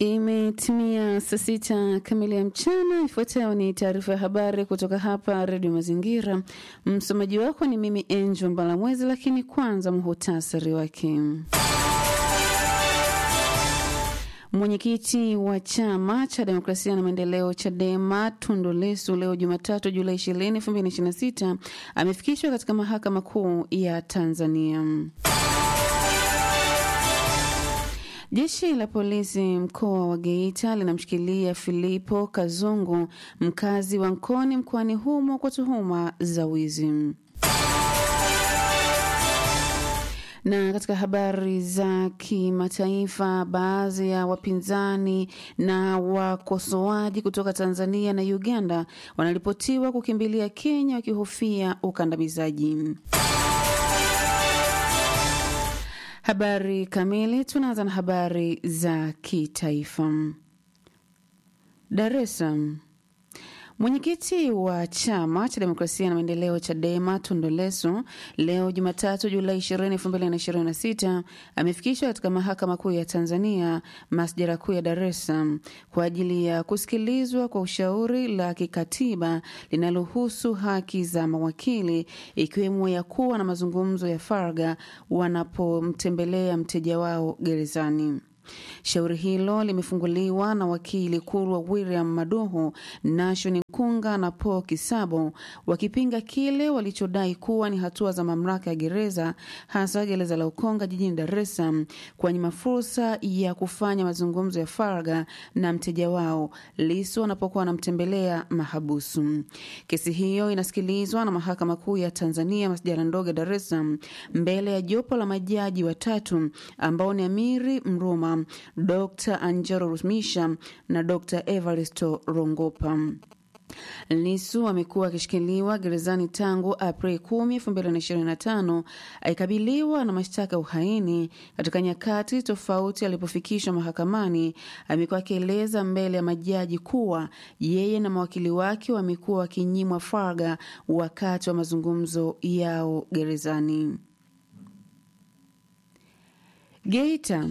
Imetimia saa sita kamili ya mchana. Ifuatayo ni taarifa ya habari kutoka hapa Redio Mazingira. Msomaji wako ni mimi Angel Mbalamwezi, lakini kwanza muhutasari wake. Mwenyekiti wa chama cha demokrasia na maendeleo CHADEMA Tundu Lissu leo Jumatatu Julai 20, 2026 amefikishwa katika mahakama kuu ya Tanzania. Jeshi la polisi mkoa wa Geita linamshikilia Filipo Kazungu, mkazi wa Nkoni mkoani humo kwa tuhuma za wizi. Na katika habari za kimataifa, baadhi ya wapinzani na wakosoaji kutoka Tanzania na Uganda wanaripotiwa kukimbilia Kenya wakihofia ukandamizaji. Habari kamili. Tunaanza na habari za kitaifa. Dar es Salaam. Mwenyekiti wa chama cha demokrasia na maendeleo CHADEMA Tundu Lissu leo Jumatatu Julai 20, 2026 amefikishwa katika mahakama kuu ya Tanzania masjara kuu ya Dar es Salaam kwa ajili ya kusikilizwa kwa ushauri la kikatiba linalohusu haki za mawakili ikiwemo ya kuwa na mazungumzo ya faragha wanapomtembelea mteja wao gerezani. Shauri hilo limefunguliwa na wakili Kurwa William Maduhu, Nashoni Nkunga na Paul Kisabo wakipinga kile walichodai kuwa ni hatua za mamlaka ya gereza hasa gereza la Ukonga jijini Dar es Salaam kuwanyima fursa ya kufanya mazungumzo ya faragha na mteja wao Lissu wanapokuwa wanamtembelea mahabusu. Kesi hiyo inasikilizwa na mahakama kuu ya Tanzania masjala ndogo ya Dar es Salaam mbele ya jopo la majaji watatu ambao ni Amiri Mruma Dr. Angelo Rumisha na Dr. Evaristo Rongopa. Lissu amekuwa akishikiliwa gerezani tangu Aprili 10, 2025 akikabiliwa na mashtaka ya uhaini. Katika nyakati tofauti alipofikishwa mahakamani, amekuwa akieleza mbele ya majaji kuwa yeye na mawakili wake wamekuwa wakinyimwa faragha wakati wa mazungumzo yao gerezani. Geita.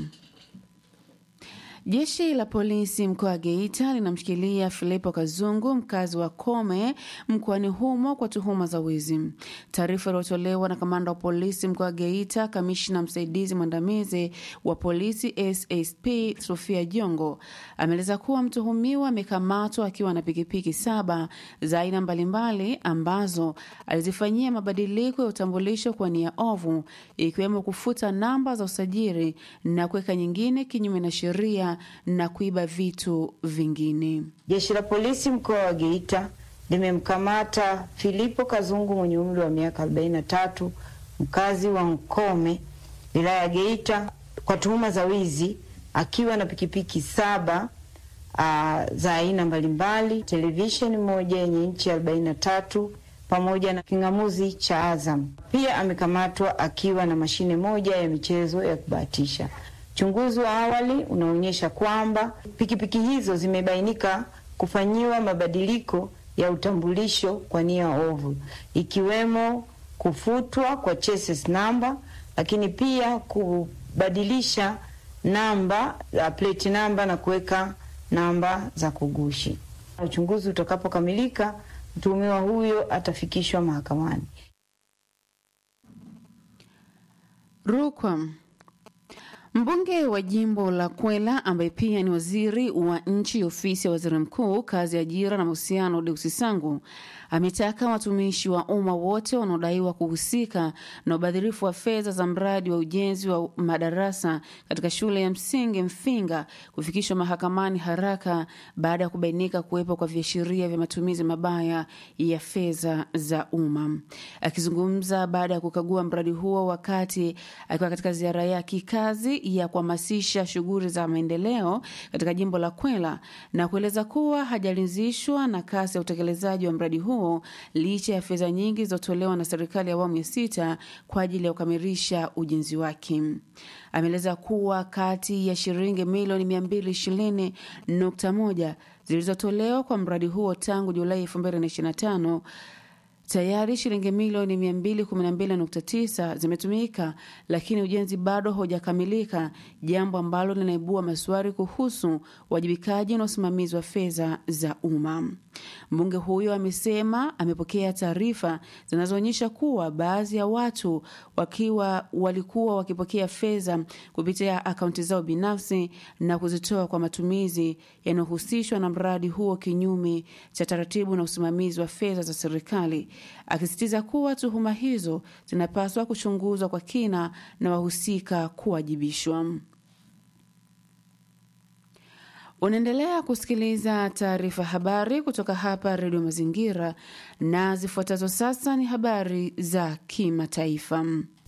Jeshi la polisi mkoa wa Geita linamshikilia Filipo Kazungu, mkazi wa Kome mkoani humo kwa tuhuma za wizi. Taarifa iliyotolewa na kamanda wa polisi mkoa wa Geita, kamishna msaidizi mwandamizi wa polisi SSP Sofia Jongo ameeleza kuwa mtuhumiwa amekamatwa akiwa na pikipiki saba za aina mbalimbali ambazo alizifanyia mabadiliko ya utambulisho kwa nia ovu, ikiwemo kufuta namba za usajili na kuweka nyingine kinyume na sheria na kuiba vitu vingine. Jeshi la polisi mkoa wa Geita limemkamata Filipo Kazungu mwenye umri wa miaka 43 mkazi wa Nkome wilaya ya Geita kwa tuhuma za wizi akiwa na pikipiki saba uh, za aina mbalimbali, televisheni moja yenye inchi 43 pamoja na kingamuzi cha Azam. Pia amekamatwa akiwa na mashine moja ya michezo ya kubahatisha. Uchunguzi wa awali unaonyesha kwamba pikipiki hizo zimebainika kufanyiwa mabadiliko ya utambulisho kwa nia ovu, ikiwemo kufutwa kwa chassis namba, lakini pia kubadilisha namba ya plate namba na kuweka namba za kugushi. Uchunguzi utakapokamilika, mtuhumiwa huyo atafikishwa mahakamani. Rukwa. Mbunge wa jimbo la Kwela ambaye pia ni waziri wa nchi ofisi ya waziri mkuu kazi ya ajira na mahusiano, Deusi Sangu ametaka watumishi wa umma wote wanaodaiwa kuhusika na ubadhirifu wa fedha za mradi wa ujenzi wa madarasa katika shule ya msingi Mfinga kufikishwa mahakamani haraka baada ya kubainika kuwepo kwa viashiria vya matumizi mabaya ya fedha za umma. Akizungumza baada ya kukagua mradi huo wakati akiwa katika ziara ya kikazi ya kuhamasisha shughuli za maendeleo katika jimbo la Kwela na kueleza kuwa hajaridhishwa na kasi ya utekelezaji wa mradi huo licha ya fedha nyingi zilizotolewa na serikali ya awamu ya sita kwa ajili ya kukamilisha ujenzi wake. Ameeleza kuwa kati ya shilingi milioni mia mbili ishirini nukta moja zilizotolewa kwa mradi huo tangu Julai 2025 Tayari shilingi milioni 212.9 zimetumika, lakini ujenzi bado haujakamilika, jambo ambalo linaibua maswali kuhusu uwajibikaji na usimamizi wa fedha za umma. Mbunge huyo amesema amepokea taarifa zinazoonyesha kuwa baadhi ya watu wakiwa walikuwa wakipokea fedha kupitia akaunti zao binafsi na kuzitoa kwa matumizi yanayohusishwa na mradi huo kinyume cha taratibu na usimamizi wa fedha za serikali, akisisitiza kuwa tuhuma hizo zinapaswa kuchunguzwa kwa kina na wahusika kuwajibishwa. Unaendelea kusikiliza taarifa habari kutoka hapa Redio Mazingira, na zifuatazo sasa ni habari za kimataifa.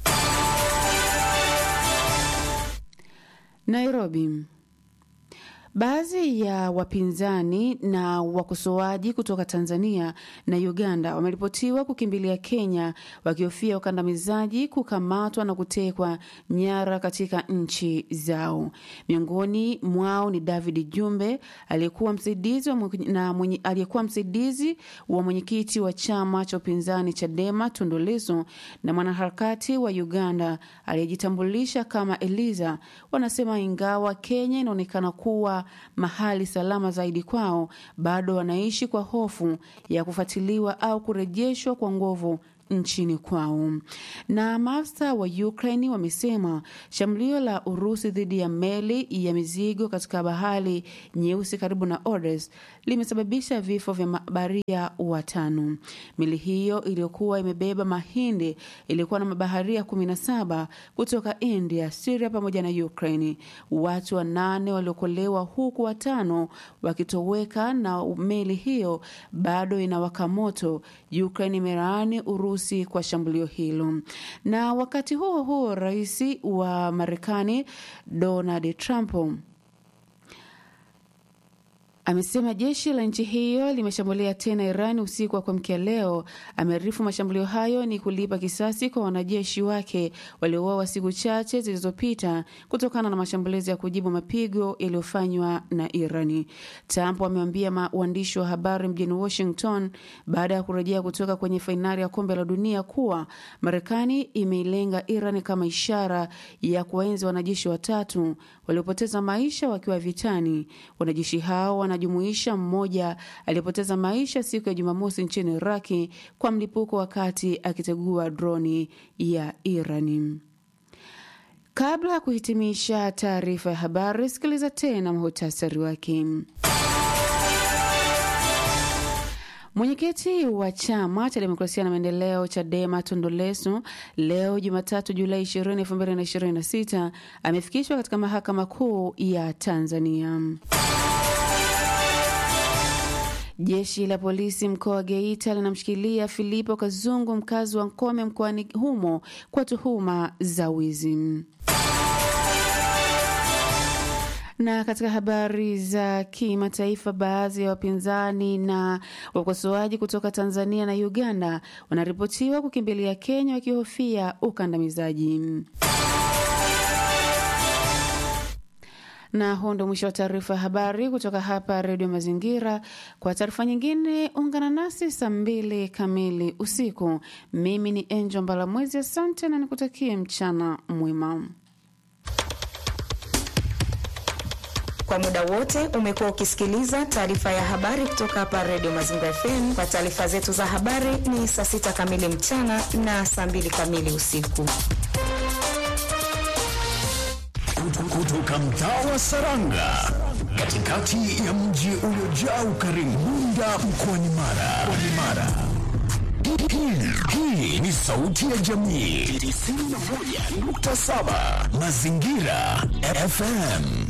Nairobi. Baadhi ya wapinzani na wakosoaji kutoka Tanzania na Uganda wameripotiwa kukimbilia Kenya wakihofia ukandamizaji, kukamatwa na kutekwa nyara katika nchi zao. Miongoni mwao ni David Jumbe aliyekuwa msaidizi wa mwenye, na mwenye, aliyekuwa msaidizi wa mwenyekiti wa chama cha upinzani Chadema Tundu Lissu na mwanaharakati wa Uganda aliyejitambulisha kama Eliza. Wanasema ingawa Kenya inaonekana kuwa mahali salama zaidi kwao, bado wanaishi kwa hofu ya kufuatiliwa au kurejeshwa kwa nguvu nchini kwao. Na maafisa wa Ukraine wamesema shambulio la Urusi dhidi ya meli ya mizigo katika bahari nyeusi karibu na Odessa limesababisha vifo vya mabaharia watano. Meli hiyo iliyokuwa imebeba mahindi ilikuwa na mabaharia 17 kutoka India, Syria pamoja na Ukraine. Watu wanane waliokolewa huku watano wakitoweka, na meli hiyo bado inawaka moto. Ukraine imelaani Urusi kwa shambulio hilo. Na wakati huo huo, rais wa Marekani Donald Trump amesema jeshi la nchi hiyo limeshambulia tena Iran usiku wa kuamkia leo. Amearifu mashambulio hayo ni kulipa kisasi kwa wanajeshi wake waliouawa siku chache zilizopita kutokana na mashambulizi ya kujibu mapigo yaliyofanywa na Irani. Trump amewaambia waandishi wa habari mjini Washington baada ya kurejea kutoka kwenye fainali ya kombe la dunia kuwa Marekani imeilenga Iran kama ishara ya kuwaenzi wanajeshi watatu waliopoteza maisha wakiwa vitani. Wanajeshi hao wanajumuisha mmoja aliyepoteza maisha siku ya Jumamosi nchini Iraki kwa mlipuko wakati akitegua droni ya Irani. Kabla ya kuhitimisha taarifa ya habari, sikiliza tena muhtasari wake. Mwenyekiti wa chama cha demokrasia na maendeleo Chadema Tundu Lissu leo Jumatatu Julai 20, 2026 amefikishwa katika mahakama kuu ya Tanzania. Jeshi la polisi mkoa wa Geita linamshikilia Filipo Kazungu, mkazi wa Nkome mkoani humo kwa tuhuma za wizi. Na katika habari za kimataifa, baadhi ya wapinzani na wakosoaji kutoka Tanzania na Uganda wanaripotiwa kukimbilia Kenya wakihofia ukandamizaji. Na huu ndo mwisho wa taarifa ya habari kutoka hapa Redio Mazingira. Kwa taarifa nyingine, ungana nasi saa mbili kamili usiku. Mimi ni Angel Mbalamwezi, asante na nikutakie mchana mwema. Kwa muda wote umekuwa ukisikiliza taarifa ya habari kutoka hapa Redio Mazingira FM. Kwa taarifa zetu za habari ni saa sita kamili mchana na saa mbili kamili usiku. Kutoka mtaa wa Saranga, katikati ya mji uliojaa ukarimu, Bunda mkoani Mara. Mara. Hii ni sauti ya jamii 91.7 Mazingira FM.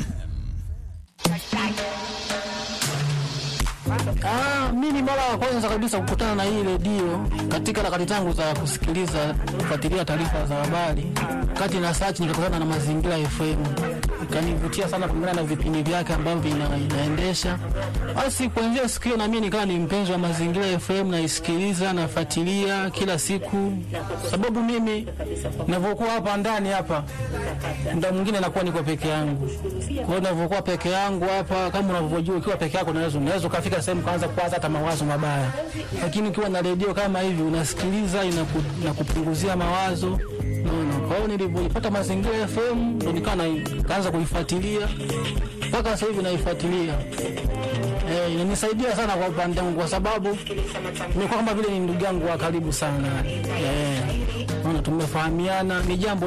Ah, mimi mara ya kwanza kabisa kukutana na hii redio katika harakati zangu za kusikiliza kufuatilia taarifa za habari, kati na search nikakutana na Mazingira FM kanivutia sana kulingana na vipindi vyake ambavyo ina, inaendesha. Basi kuanzia siku hiyo na mimi nikawa ni mpenzi wa Mazingira FM, naisikiliza nafuatilia kila siku, sababu mimi ninavyokuwa hapa ndani hapa, muda mwingine nakuwa niko peke yangu. Kwa hiyo ninavyokuwa peke yangu hapa, kama unavyojua, ukiwa peke yako unaweza unaweza ukafika sehemu kaanza kuwaza hata mawazo mabaya, lakini ukiwa na redio kama hivi unasikiliza, inaku, inakupunguzia mawazo naona. Kwa hiyo nilivyoipata Mazingira FM ndo nikawa na- kaanza kuifuatilia mpaka sasa hivi naifuatilia. Eh, inanisaidia sana kwa upande wangu kwa sababu nimekuwa kama vile ni ndugu yangu wa karibu sana. Eh, naona tumefahamiana, ni jambo